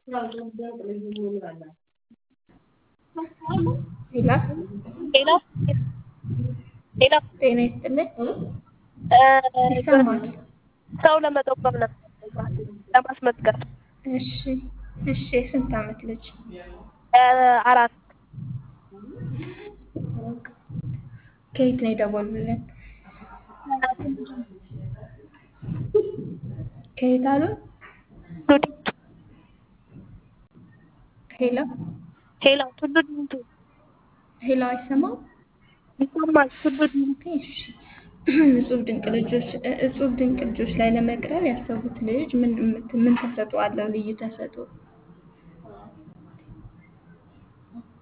ሄሎ ሄሎ ሄሎ ጤና ይስጥልኝ። እ ይሰማል? ሰው ለመጠቆም ነበር ለማስመዝገብ እሺ እሺ። የስንት ዓመት ልጅ? እ አራት ከየት ነው የደወሉልን? ከየት አሉ? ሄሎ ሄሎ ቱሉ ዲምቱ ሄሎ፣ አይሰማም? ይሰማል። ቱሉ ዲምቱ እሺ። እጹብ ድንቅ ልጆች እጹብ ድንቅ ልጆች ላይ ለመቅረብ ያሰቡት ልጅ ምን ምን ተሰጥኦ አለው? ልዩ ተሰጥኦ